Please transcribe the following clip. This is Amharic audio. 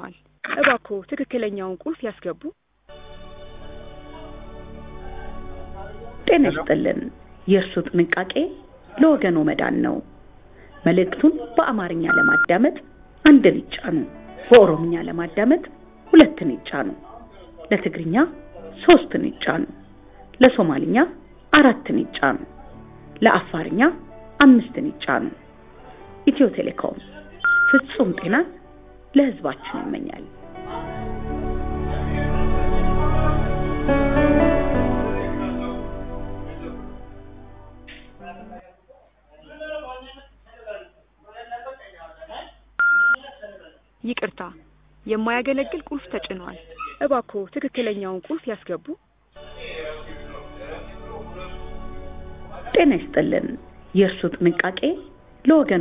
ተጭኗል። እባክዎ ትክክለኛውን ቁልፍ ያስገቡ። ጤና ይስጥልን። የእርሱ ጥንቃቄ ለወገኖ መዳን ነው። መልእክቱን በአማርኛ ለማዳመጥ አንድን ይጫኑ። በኦሮምኛ ለማዳመጥ ሁለትን ይጫኑ። ለትግርኛ ሶስትን ይጫኑ። ለሶማልኛ አራትን ይጫኑ። ለአፋርኛ አምስትን ይጫኑ። ኢትዮ ቴሌኮም ፍጹም ጤናን ለሕዝባችን ይመኛል። ይቅርታ፣ የማያገለግል ቁልፍ ተጭኗል። እባክዎ ትክክለኛውን ቁልፍ ያስገቡ። ጤና ይስጥልን። የእርሱ ጥንቃቄ ለወገኖ